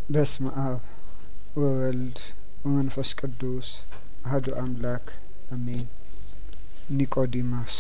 በስመ አብ ወወልድ ወመንፈስ ቅዱስ አህዱ አምላክ አሜን። ኒቆዲሞስ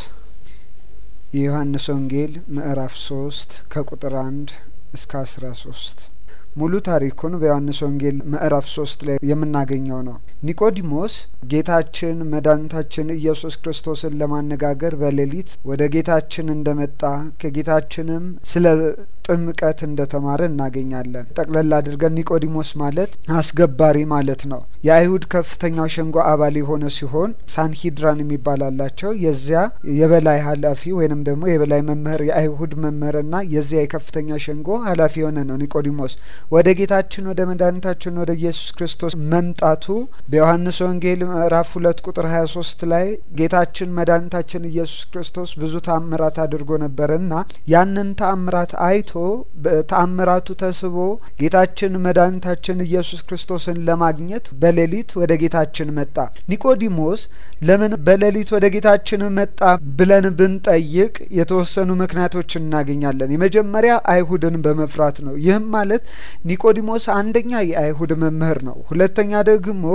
የዮሐንስ ወንጌል ምዕራፍ ሶስት ከቁጥር አንድ እስከ አስራ ሶስት ሙሉ ታሪኩን በዮሐንስ ወንጌል ምዕራፍ ሶስት ላይ የምናገኘው ነው። ኒቆዲሞስ ጌታችን መድኃኒታችን ኢየሱስ ክርስቶስን ለማነጋገር በሌሊት ወደ ጌታችን እንደመጣ ከጌታችንም ስለ ጥምቀት እንደተማረ እናገኛለን። ጠቅለል አድርገን ኒቆዲሞስ ማለት አስገባሪ ማለት ነው። የአይሁድ ከፍተኛው ሸንጎ አባል የሆነ ሲሆን ሳንሂድራን የሚባል አላቸው። የዚያ የበላይ ኃላፊ ወይንም ደግሞ የበላይ መምህር የአይሁድ መምህርና የዚያ የከፍተኛ ሸንጎ ኃላፊ የሆነ ነው ኒቆዲሞስ። ወደ ጌታችን ወደ መድኃኒታችን ወደ ኢየሱስ ክርስቶስ መምጣቱ በዮሐንስ ወንጌል ምዕራፍ ሁለት ቁጥር ሀያ ሶስት ላይ ጌታችን መድኃኒታችን ኢየሱስ ክርስቶስ ብዙ ተአምራት አድርጎ ነበርና ያንን ተአምራት አይቶ በተአምራቱ ተስቦ ጌታችን መድኃኒታችን ኢየሱስ ክርስቶስን ለማግኘት በሌሊት ወደ ጌታችን መጣ። ኒቆዲሞስ ለምን በሌሊት ወደ ጌታችን መጣ ብለን ብንጠይቅ የተወሰኑ ምክንያቶች እናገኛለን። የመጀመሪያ አይሁድን በመፍራት ነው። ይህም ማለት ኒቆዲሞስ አንደኛ የአይሁድ መምህር ነው። ሁለተኛ ደግሞ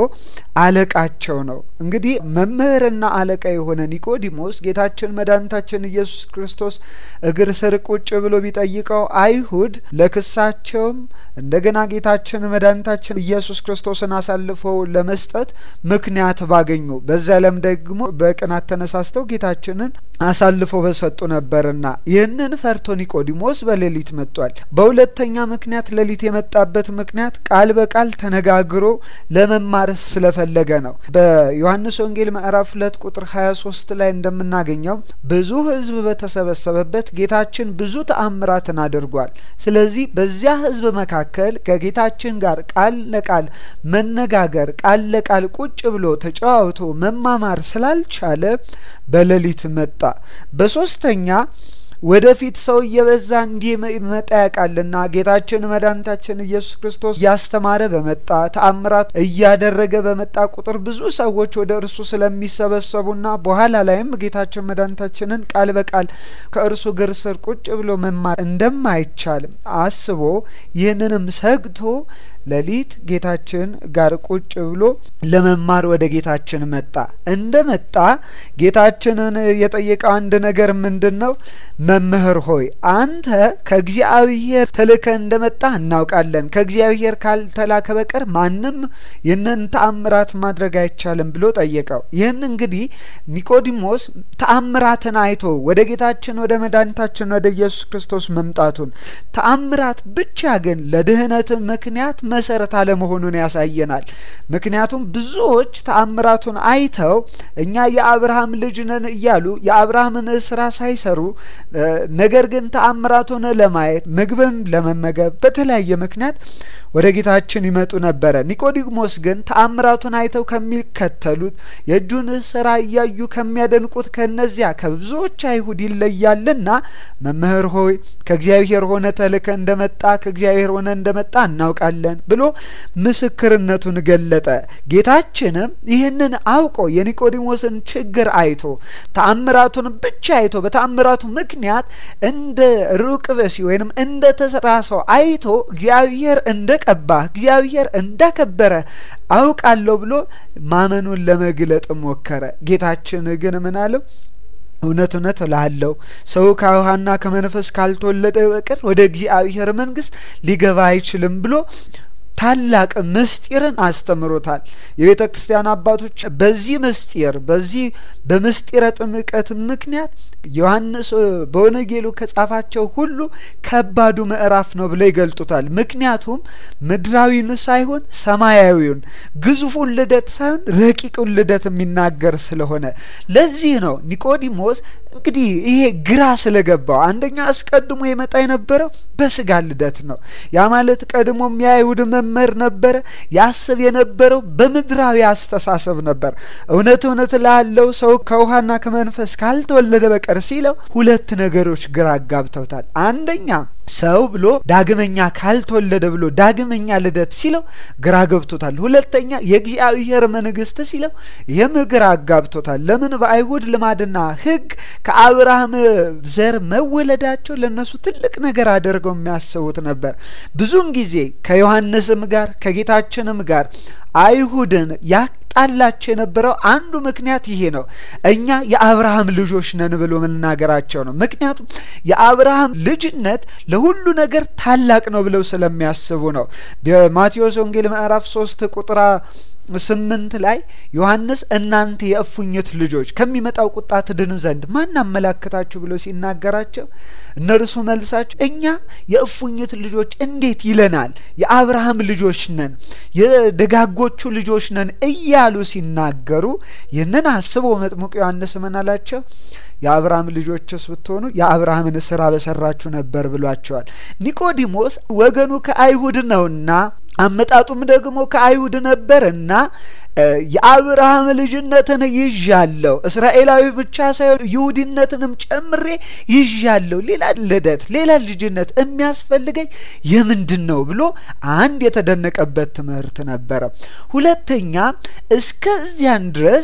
አለቃቸው ነው። እንግዲህ መምህርና አለቃ የሆነ ኒቆዲሞስ ጌታችን መድኃኒታችን ኢየሱስ ክርስቶስ እግር ስር ቁጭ ብሎ ቢጠይቀው አይሁድ ለክሳቸውም እንደገና ጌታችን መድኃኒታችን ኢየሱስ ክርስቶስን አሳልፈው ለመስጠት ምክንያት ባገኙ በዚያ ለም ደግሞ በቅናት ተነሳስተው ጌታችንን አሳልፈው በሰጡ ነበርና ይህንን ፈርቶ ኒቆዲሞስ በሌሊት መጥቷል። በሁለተኛ ምክንያት ሌሊት የመጣበት ምክንያት ቃል በቃል ተነጋግሮ ለመማር ስለፈለገ ነው። በዮሐንስ ወንጌል ምዕራፍ ሁለት ቁጥር ሀያ ሶስት ላይ እንደምናገኘው ብዙ ሕዝብ በተሰበሰበበት ጌታችን ብዙ ተአምራትን አድርጓል። ስለዚህ በዚያ ሕዝብ መካከል ከጌታችን ጋር ቃል ለቃል መነጋገር ቃል ለቃል ቁጭ ብሎ ተጨዋውቶ መማማር ስላልቻለ በሌሊት መጣ። በሶስተኛ ወደፊት ሰው እየበዛ እንዲመጣ ያውቃልና ጌታችን መድኃኒታችን ኢየሱስ ክርስቶስ እያስተማረ በመጣ ተአምራት እያደረገ በመጣ ቁጥር ብዙ ሰዎች ወደ እርሱ ስለሚሰበሰቡና በኋላ ላይም ጌታችን መድኃኒታችንን ቃል በቃል ከእርሱ እግር ስር ቁጭ ብሎ መማር እንደማይቻልም አስቦ ይህንንም ሰግቶ ሌሊት ጌታችን ጋር ቁጭ ብሎ ለመማር ወደ ጌታችን መጣ። እንደ መጣ ጌታችንን የጠየቀው አንድ ነገር ምንድን ነው? መምህር ሆይ አንተ ከእግዚአብሔር ተልከ እንደ መጣ እናውቃለን። ከእግዚአብሔር ካልተላከ በቀር ማንም ይህንን ተአምራት ማድረግ አይቻልም ብሎ ጠየቀው። ይህን እንግዲህ ኒቆዲሞስ ተአምራትን አይቶ ወደ ጌታችን ወደ መድኃኒታችን ወደ ኢየሱስ ክርስቶስ መምጣቱን ተአምራት ብቻ ግን ለድህነት ምክንያት መሰረት አለመሆኑን ያሳየናል። ምክንያቱም ብዙዎች ተአምራቱን አይተው እኛ የአብርሃም ልጅ ነን እያሉ የአብርሃምን ስራ ሳይሰሩ ነገር ግን ተአምራቱን ለማየት ምግብን ለመመገብ በተለያየ ምክንያት ወደ ጌታችን ይመጡ ነበረ። ኒቆዲሞስ ግን ተአምራቱን አይተው ከሚከተሉት የእጁን ስራ እያዩ ከሚያደንቁት ከነዚያ ከብዙዎች አይሁድ ይለያልና መምህር ሆይ ከእግዚአብሔር ሆነ ተልከ እንደመጣ ከእግዚአብሔር ሆነ እንደመጣ እናውቃለን ብሎ ምስክርነቱን ገለጠ። ጌታችንም ይህንን አውቆ የኒቆዲሞስን ችግር አይቶ ተአምራቱን ብቻ አይቶ በተአምራቱ ምክንያት እንደ ሩቅ ብእሲ ወይንም እንደ ተሰራ ሰው አይቶ እግዚአብሔር እንደ ቀባ እግዚአብሔር እንዳከበረ አውቃለሁ ብሎ ማመኑን ለመግለጥ ሞከረ። ጌታችን ግን ምን አለው? እውነት እውነት እልሃለሁ ሰው ከውሃና ከመንፈስ ካልተወለደ በቀር ወደ እግዚአብሔር መንግሥት ሊገባ አይችልም ብሎ ታላቅ ምስጢርን አስተምሮታል። የቤተ ክርስቲያን አባቶች በዚህ ምስጢር በዚህ በምስጢረ ጥምቀት ምክንያት ዮሐንስ በወንጌሉ ከጻፋቸው ሁሉ ከባዱ ምዕራፍ ነው ብለው ይገልጡታል። ምክንያቱም ምድራዊን ሳይሆን ሰማያዊውን ግዙፉን ልደት ሳይሆን ረቂቁን ልደት የሚናገር ስለሆነ ለዚህ ነው ኒቆዲሞስ እንግዲህ ይሄ ግራ ስለገባው አንደኛ አስቀድሞ የመጣ የነበረው በስጋ ልደት ነው። ያ ማለት ቀድሞም የአይሁድ መምህር ነበረ። ያስብ የነበረው በምድራዊ አስተሳሰብ ነበር። እውነት እውነት ላለው ሰው ከውሃና ከመንፈስ ካልተወለደ በቀር በቀር ሲለው ሁለት ነገሮች ግራ አጋብተውታል። አንደኛ ሰው ብሎ ዳግመኛ ካልተወለደ ብሎ ዳግመኛ ልደት ሲለው ግራ ገብቶታል። ሁለተኛ የእግዚአብሔር መንግስት ሲለው ይህም ግራ አጋብቶታል። ለምን በአይሁድ ልማድና ሕግ ከአብርሃም ዘር መወለዳቸው ለእነሱ ትልቅ ነገር አድርገው የሚያስቡት ነበር። ብዙውን ጊዜ ከዮሐንስም ጋር ከጌታችንም ጋር አይሁድን ያጣላቸው የነበረው አንዱ ምክንያት ይሄ ነው። እኛ የአብርሃም ልጆች ነን ብሎ መናገራቸው ነው። ምክንያቱም የአብርሃም ልጅነት ለሁሉ ነገር ታላቅ ነው ብለው ስለሚያስቡ ነው። በማቴዎስ ወንጌል ምዕራፍ ሶስት ቁጥር ስምንት ላይ ዮሐንስ እናንተ የእፉኝት ልጆች ከሚመጣው ቁጣ ትድኑ ዘንድ ማን አመላከታችሁ ብሎ ሲናገራቸው እነርሱ መልሳቸው እኛ የእፉኝት ልጆች እንዴት ይለናል? የአብርሃም ልጆች ነን፣ የደጋጎቹ ልጆች ነን እያሉ ሲናገሩ ይህንን አስቦ መጥምቁ ዮሐንስ ምን አላቸው? የአብርሃም ልጆችስ ብትሆኑ የአብርሃምን ስራ በሰራችሁ ነበር ብሏቸዋል። ኒቆዲሞስ ወገኑ ከአይሁድ ነውና አመጣጡም ደግሞ ከአይሁድ ነበርና የአብርሃም ልጅነትን ይዣለሁ፣ እስራኤላዊ ብቻ ሳይሆን ይሁዲነትንም ጨምሬ ይዣለሁ። ሌላ ልደት፣ ሌላ ልጅነት የሚያስፈልገኝ የምንድን ነው ብሎ አንድ የተደነቀበት ትምህርት ነበረ። ሁለተኛ እስከዚያን ድረስ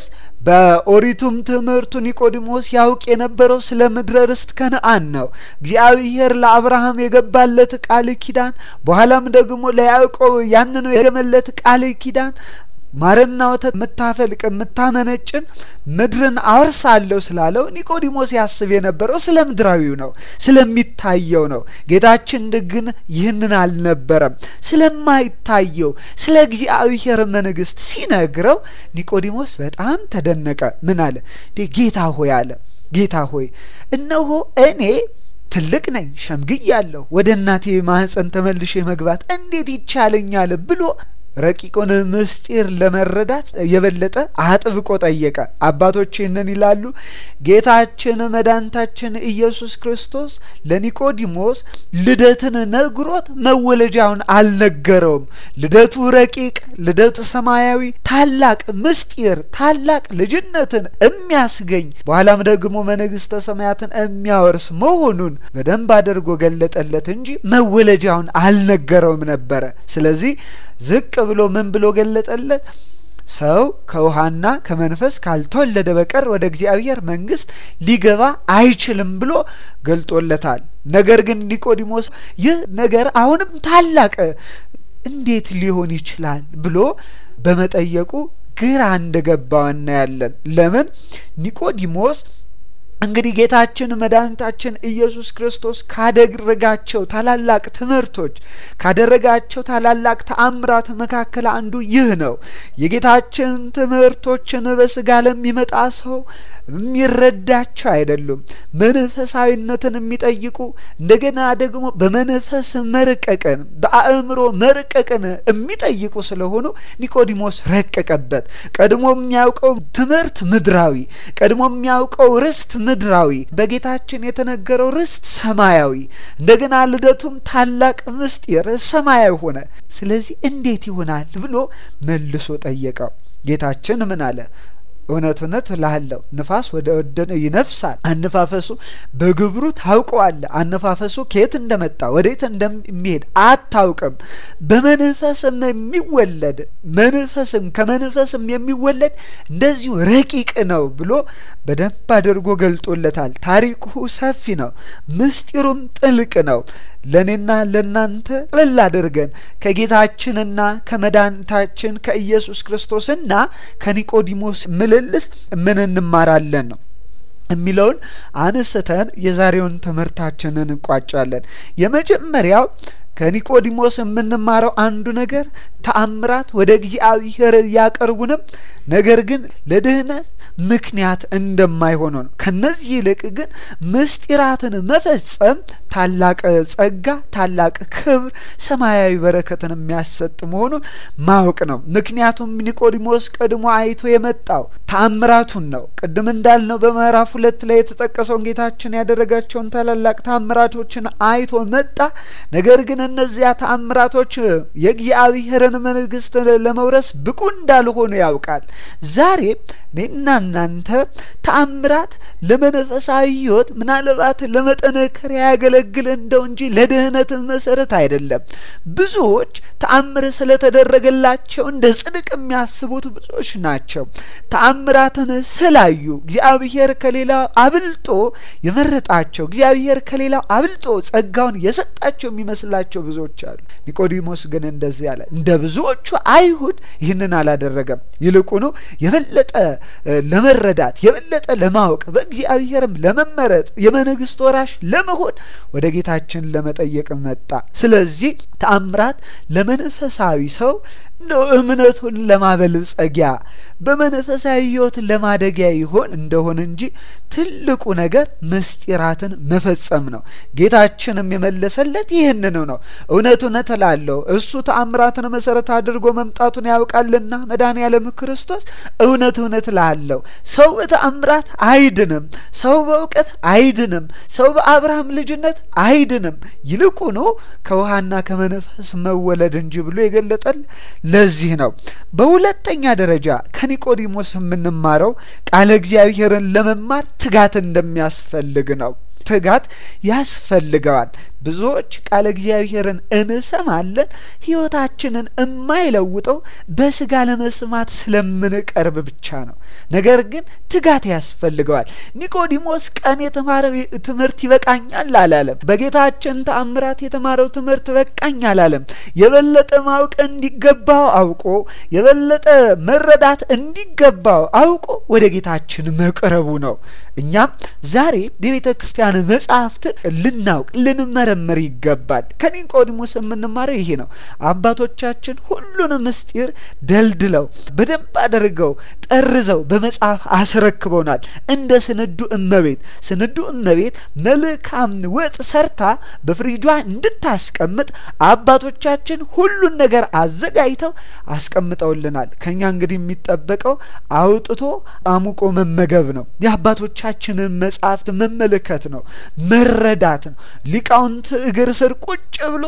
በኦሪቱም ትምህርቱ ኒቆዲሞስ ያውቅ የነበረው ስለ ምድረ ርስት ከነአን ነው። እግዚአብሔር ለአብርሃም የገባለት ቃል ኪዳን በኋላም ደግሞ ለያዕቆብ ያንኑ የገመለት ቃል ኪዳን ማርና ወተት የምታፈልቅ የምታመነጭን ምድርን አወርሳለሁ ስላለው ኒቆዲሞስ ያስብ የነበረው ስለ ምድራዊው ነው፣ ስለሚታየው ነው። ጌታችን ግን ይህንን አልነበረም። ስለማይታየው ስለ እግዚአብሔር መንግስት ሲነግረው ኒቆዲሞስ በጣም ተደነቀ። ምን አለ? ጌታ ሆይ አለ ጌታ ሆይ እነሆ እኔ ትልቅ ነኝ፣ ሸምግያለሁ፣ ወደ እናቴ ማህፀን ተመልሼ መግባት እንዴት ይቻለኛል ብሎ ረቂቁን ምስጢር ለመረዳት የበለጠ አጥብቆ ጠየቀ። አባቶች ይህንን ይላሉ። ጌታችን መድኃኒታችን ኢየሱስ ክርስቶስ ለኒቆዲሞስ ልደትን ነግሮት መወለጃውን አልነገረውም። ልደቱ ረቂቅ፣ ልደቱ ሰማያዊ፣ ታላቅ ምስጢር፣ ታላቅ ልጅነትን የሚያስገኝ በኋላም ደግሞ መንግስተ ሰማያትን የሚያወርስ መሆኑን በደንብ አድርጎ ገለጠለት እንጂ መወለጃውን አልነገረውም ነበረ። ስለዚህ ዝቅ ብሎ ምን ብሎ ገለጠለት? ሰው ከውሃና ከመንፈስ ካልተወለደ በቀር ወደ እግዚአብሔር መንግስት ሊገባ አይችልም ብሎ ገልጦለታል። ነገር ግን ኒቆዲሞስ ይህ ነገር አሁንም ታላቅ እንዴት ሊሆን ይችላል ብሎ በመጠየቁ ግራ እንደገባው እናያለን። ለምን ኒቆዲሞስ እንግዲህ ጌታችን መድኃኒታችን ኢየሱስ ክርስቶስ ካደረጋቸው ታላላቅ ትምህርቶች ካደረጋቸው ታላላቅ ተአምራት መካከል አንዱ ይህ ነው። የጌታችን ትምህርቶችን በስጋ ለሚመጣ ሰው የሚረዳቸው አይደሉም። መንፈሳዊነትን የሚጠይቁ እንደገና ደግሞ በመንፈስ መርቀቅን በአእምሮ መርቀቅን የሚጠይቁ ስለሆኑ ኒቆዲሞስ ረቀቀበት። ቀድሞ የሚያውቀው ትምህርት ምድራዊ፣ ቀድሞ የሚያውቀው ርስት ምድራዊ፣ በጌታችን የተነገረው ርስት ሰማያዊ፣ እንደገና ልደቱም ታላቅ ምስጢር ሰማያዊ ሆነ። ስለዚህ እንዴት ይሆናል ብሎ መልሶ ጠየቀው። ጌታችን ምን አለ? እውነት እውነት እልሃለሁ ንፋስ ወደ ወደነ ይነፍሳል፣ አነፋፈሱ በግብሩ ታውቀዋለህ። አነፋፈሱ ከየት እንደመጣ ወዴት እንደሚሄድ አታውቅም። በመንፈስም የሚወለድ መንፈስም ከመንፈስም የሚወለድ እንደዚሁ ረቂቅ ነው ብሎ በደንብ አድርጎ ገልጦለታል። ታሪኩ ሰፊ ነው፣ ምስጢሩም ጥልቅ ነው። ለእኔና ለእናንተ ቅልል አድርገን ከጌታችንና ከመድኃኒታችን ከኢየሱስ ክርስቶስና ከኒቆዲሞስ ምልልስ ምን እንማራለን ነው የሚለውን አንስተን የዛሬውን ትምህርታችንን እንቋጫለን። የመጀመሪያው ከኒቆዲሞስ የምንማረው አንዱ ነገር ተአምራት ወደ እግዚአብሔር ያቀርቡንም ነገር ግን ለድህነት ምክንያት እንደማይሆኑ ነው። ከነዚህ ይልቅ ግን ምስጢራትን መፈጸም ታላቅ ጸጋ፣ ታላቅ ክብር፣ ሰማያዊ በረከትን የሚያሰጥ መሆኑን ማወቅ ነው። ምክንያቱም ኒቆዲሞስ ቀድሞ አይቶ የመጣው ተአምራቱን ነው። ቅድም እንዳልነው በምዕራፍ ሁለት ላይ የተጠቀሰውን ጌታችን ያደረጋቸውን ታላላቅ ተአምራቶችን አይቶ መጣ። ነገር ግን እነዚያ ተአምራቶች የእግዚአብሔርን መንግስት ለመውረስ ብቁ እንዳልሆኑ ያውቃል። ዛሬ እኔና እናንተ ተአምራት ለመንፈሳዊ ሕይወት ምናልባት ለመጠነከሪያ ያገለግል እንደው እንጂ ለድህነት መሰረት አይደለም። ብዙዎች ተአምር ስለተደረገላቸው እንደ ጽድቅ የሚያስቡት ብዙዎች ናቸው። ተአምራትን ስላዩ እግዚአብሔር ከሌላው አብልጦ የመረጣቸው እግዚአብሔር ከሌላው አብልጦ ጸጋውን የሰጣቸው የሚመስላቸው ብዙዎች አሉ። ኒቆዲሞስ ግን እንደዚህ አለ። እንደ ብዙዎቹ አይሁድ ይህንን አላደረገም። ይልቁኑ የበለጠ ለመረዳት የበለጠ ለማወቅ በእግዚአብሔርም ለመመረጥ የመንግስት ወራሽ ለመሆን ወደ ጌታችን ለመጠየቅ መጣ። ስለዚህ ተአምራት ለመንፈሳዊ ሰው እንደው እምነቱን ለማበልጸጊያ በመንፈሳዊ ሕይወት ለማደጊያ ይሆን እንደሆነ እንጂ ትልቁ ነገር ምስጢራትን መፈጸም ነው። ጌታችንም የመለሰለት ይህንኑ ነው። እውነት እውነት እላለሁ እሱ ተአምራትን መሰረት አድርጎ መምጣቱን ያውቃልና መድኃኔዓለም ክርስቶስ እውነት እውነት እላለሁ ሰው በተአምራት አይድንም፣ ሰው በእውቀት አይድንም፣ ሰው በአብርሃም ልጅነት አይድንም፣ ይልቁኑ ከውሃና ከመንፈስ መወለድ እንጂ ብሎ የገለጠል ለዚህ ነው። በሁለተኛ ደረጃ ከኒቆዲሞስ የምንማረው ቃለ እግዚአብሔርን ለመማር ትጋት እንደሚያስፈልግ ነው። ትጋት ያስፈልገዋል። ብዙዎች ቃለ እግዚአብሔርን እንሰማለን፣ ሕይወታችንን የማይለውጠው በስጋ ለመስማት ስለምንቀርብ ብቻ ነው። ነገር ግን ትጋት ያስፈልገዋል። ኒቆዲሞስ ቀን የተማረው ትምህርት ይበቃኛል አላለም። በጌታችን ተአምራት የተማረው ትምህርት በቃኝ አላለም። የበለጠ ማወቅ እንዲገባው አውቆ የበለጠ መረዳት እንዲገባው አውቆ ወደ ጌታችን መቅረቡ ነው። እኛም ዛሬ የቤተ ክርስቲያን መጽሐፍትን ልናውቅ ልንመረምር ይገባል። ከኒቆዲሞስ የምንማረው ይሄ ነው። አባቶቻችን ሁሉን ምስጢር ደልድለው በደንብ አድርገው ጠርዘው በመጽሐፍ አስረክበውናል። እንደ ስንዱ እመቤት ስንዱ እመቤት መልካም ወጥ ሰርታ በፍሪጇ እንድታስቀምጥ አባቶቻችን ሁሉን ነገር አዘጋጅተው አስቀምጠውልናል። ከኛ እንግዲህ የሚጠበቀው አውጥቶ አሙቆ መመገብ ነው። የአባቶቻችንን መጽሐፍት መመልከት ነው፣ መረዳት ነው። ሊቃውንት እግር ስር ቁጭ ብሎ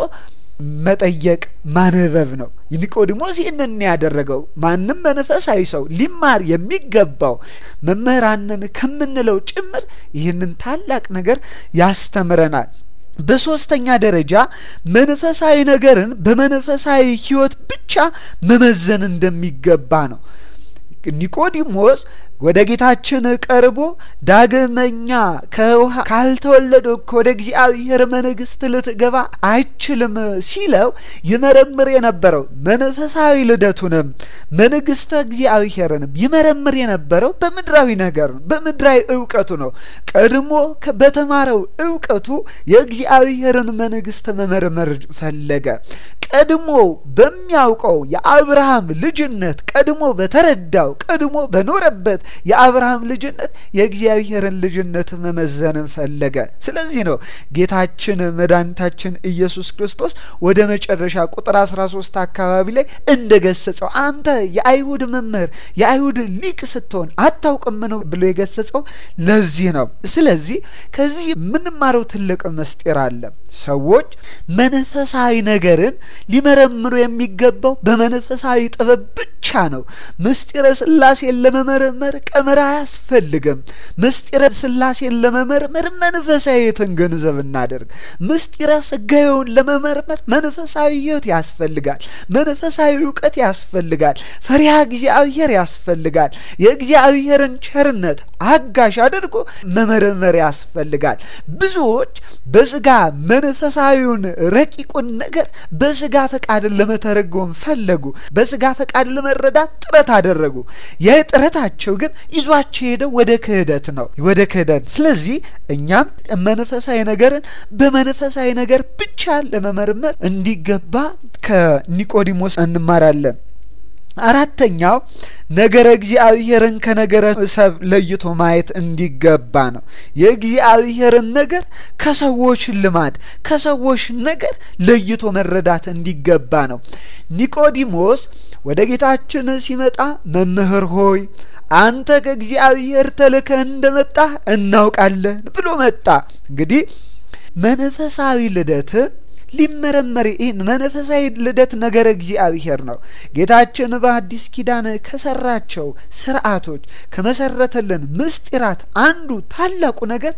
መጠየቅ ማንበብ ነው። ኒቆዲሞስ ይህንን ያደረገው ማንም መንፈሳዊ ሰው ሊማር የሚገባው መምህራንን ከምንለው ጭምር ይህንን ታላቅ ነገር ያስተምረናል። በሶስተኛ ደረጃ መንፈሳዊ ነገርን በመንፈሳዊ ሕይወት ብቻ መመዘን እንደሚገባ ነው። ኒቆዲሞስ ወደ ጌታችን ቀርቦ ዳግመኛ ከውሃ ካልተወለደ ወደ እግዚአብሔር መንግሥት ልትገባ አይችልም ሲለው ይመረምር የነበረው መንፈሳዊ ልደቱንም መንግሥተ እግዚአብሔርንም ይመረምር የነበረው በምድራዊ ነገር ነው፣ በምድራዊ እውቀቱ ነው። ቀድሞ በተማረው እውቀቱ የእግዚአብሔርን መንግሥት መመርመር ፈለገ። ቀድሞ በሚያውቀው የአብርሃም ልጅነት ቀድሞ በተረዳው ቀድሞ በኖረበት የአብርሃም ልጅነት የእግዚአብሔርን ልጅነት መመዘንን ፈለገ። ስለዚህ ነው ጌታችን መድኃኒታችን ኢየሱስ ክርስቶስ ወደ መጨረሻ ቁጥር አስራ ሶስት አካባቢ ላይ እንደ ገሰጸው አንተ የአይሁድ መምህር የአይሁድ ሊቅ ስትሆን አታውቅም ነው ብሎ የገሰጸው ለዚህ ነው። ስለዚህ ከዚህ የምንማረው ትልቅ ምስጢር አለ። ሰዎች መንፈሳዊ ነገርን ሊመረምሩ የሚገባው በመንፈሳዊ ጥበብ ብቻ ነው። ምስጢረ ሥላሴን ለመመረመር ቀመር አያስፈልግም። ምስጢረ ሥላሴን ለመመርመር መንፈሳዊትን ገንዘብ እናደርግ። ምስጢረ ሥጋዌውን ለመመርመር መንፈሳዊ ሕይወት ያስፈልጋል። መንፈሳዊ እውቀት ያስፈልጋል። ፈሪሃ እግዚአብሔር ያስፈልጋል። የእግዚአብሔርን ቸርነት አጋዥ አድርጎ መመርመር ያስፈልጋል። ብዙዎች በስጋ መንፈሳዊውን ረቂቁን ነገር በስጋ ፈቃድ ለመተረጎም ፈለጉ። በስጋ ፈቃድ ለመረዳት ጥረት አደረጉ። ይህ ጥረታቸው ግን ይዟቸው ሄደው ወደ ክህደት ነው፣ ወደ ክህደት። ስለዚህ እኛም መንፈሳዊ ነገርን በመንፈሳዊ ነገር ብቻ ለመመርመር እንዲገባ ከኒቆዲሞስ እንማራለን። አራተኛው ነገረ እግዚአብሔርን ከነገረ ሰብ ለይቶ ማየት እንዲገባ ነው። የእግዚአብሔርን ነገር ከሰዎች ልማድ፣ ከሰዎች ነገር ለይቶ መረዳት እንዲገባ ነው። ኒቆዲሞስ ወደ ጌታችን ሲመጣ መምህር ሆይ አንተ ከእግዚአብሔር ተልከህ እንደመጣህ እናውቃለን ብሎ መጣ። እንግዲህ መንፈሳዊ ልደት ሊመረመር ይህን መንፈሳዊ ልደት ነገረ እግዚአብሔር ነው። ጌታችን በአዲስ ኪዳን ከሰራቸው ስርዓቶች ከመሰረተልን ምስጢራት አንዱ ታላቁ ነገር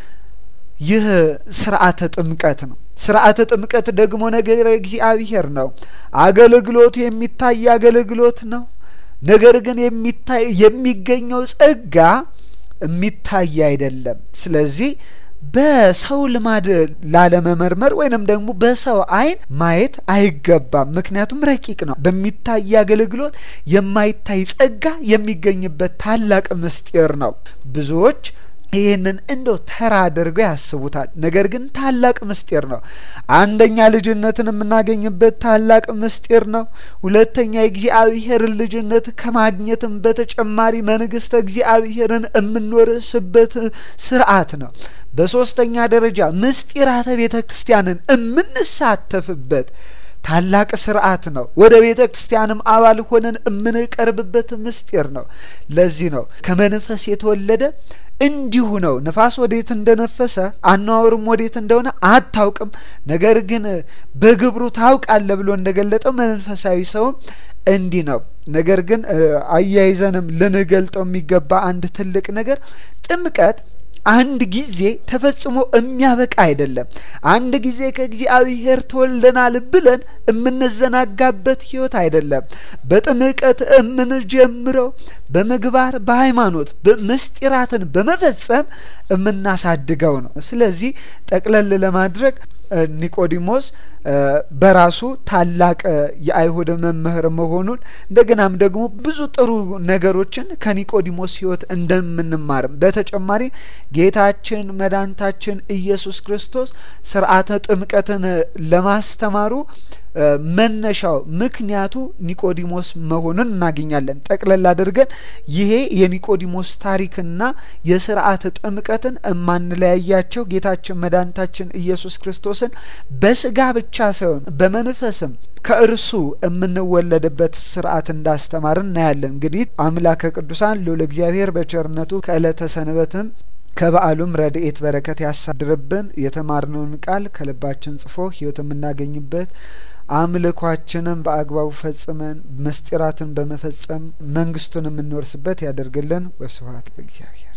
ይህ ስርዓተ ጥምቀት ነው። ስርዓተ ጥምቀት ደግሞ ነገረ እግዚአብሔር ነው። አገልግሎቱ የሚታይ አገልግሎት ነው። ነገር ግን የሚታይ የሚገኘው ጸጋ የሚታይ አይደለም። ስለዚህ በሰው ልማድ ላለመመርመር ወይንም ደግሞ በሰው ዓይን ማየት አይገባም። ምክንያቱም ረቂቅ ነው። በሚታይ አገልግሎት የማይታይ ጸጋ የሚገኝበት ታላቅ ምስጢር ነው። ብዙዎች ይህንን እንደው ተራ አድርገው ያስቡታል። ነገር ግን ታላቅ ምስጢር ነው። አንደኛ ልጅነትን የምናገኝበት ታላቅ ምስጢር ነው። ሁለተኛ የእግዚአብሔርን ልጅነት ከማግኘትም በተጨማሪ መንግስተ እግዚአብሔርን የምንወርስበት ስርዓት ነው። በሶስተኛ ደረጃ ምስጢራተ ቤተ ክርስቲያንን የምንሳተፍበት ታላቅ ስርዓት ነው። ወደ ቤተ ክርስቲያንም አባል ሆነን የምንቀርብበት ምስጢር ነው። ለዚህ ነው ከመንፈስ የተወለደ እንዲሁ ነው። ንፋስ ወዴት እንደነፈሰ አነዋወሩም ወዴት እንደሆነ አታውቅም፣ ነገር ግን በግብሩ ታውቃለህ ብሎ እንደገለጠው መንፈሳዊ ሰውም እንዲህ ነው። ነገር ግን አያይዘንም ልንገልጠው የሚገባ አንድ ትልቅ ነገር ጥምቀት አንድ ጊዜ ተፈጽሞ የሚያበቃ አይደለም። አንድ ጊዜ ከእግዚአብሔር ተወልደናል ብለን የምንዘናጋበት ሕይወት አይደለም። በጥምቀት የምንጀምረው በምግባር በሃይማኖት ምስጢራትን በመፈጸም የምናሳድገው ነው። ስለዚህ ጠቅለል ለማድረግ ኒቆዲሞስ በራሱ ታላቅ የአይሁድ መምህር መሆኑን እንደገናም ደግሞ ብዙ ጥሩ ነገሮችን ከኒቆዲሞስ ሕይወት እንደምንማርም በተጨማሪ ጌታችን መድኃኒታችን ኢየሱስ ክርስቶስ ስርዓተ ጥምቀትን ለማስተማሩ መነሻው ምክንያቱ ኒቆዲሞስ መሆኑን እናገኛለን። ጠቅለል አድርገን ይሄ የኒቆዲሞስ ታሪክና የስርዓተ ጥምቀትን እማንለያያቸው ጌታችን መድኃኒታችን ኢየሱስ ክርስቶስን በስጋ ብቻ ሳይሆን በመንፈስም ከእርሱ የምንወለድበት ስርዓት እንዳስተማርን እናያለን። እንግዲህ አምላከ ቅዱሳን ልዑል እግዚአብሔር በቸርነቱ ከዕለተ ሰንበትም ከበዓሉም ረድኤት በረከት ያሳድርብን። የተማርነውን ቃል ከልባችን ጽፎ ሕይወት የምናገኝበት አምልኳችንን በአግባቡ ፈጽመን ምስጢራትን በመፈጸም መንግስቱን የምንወርስበት ያደርግልን። ወስብሐት ለእግዚአብሔር።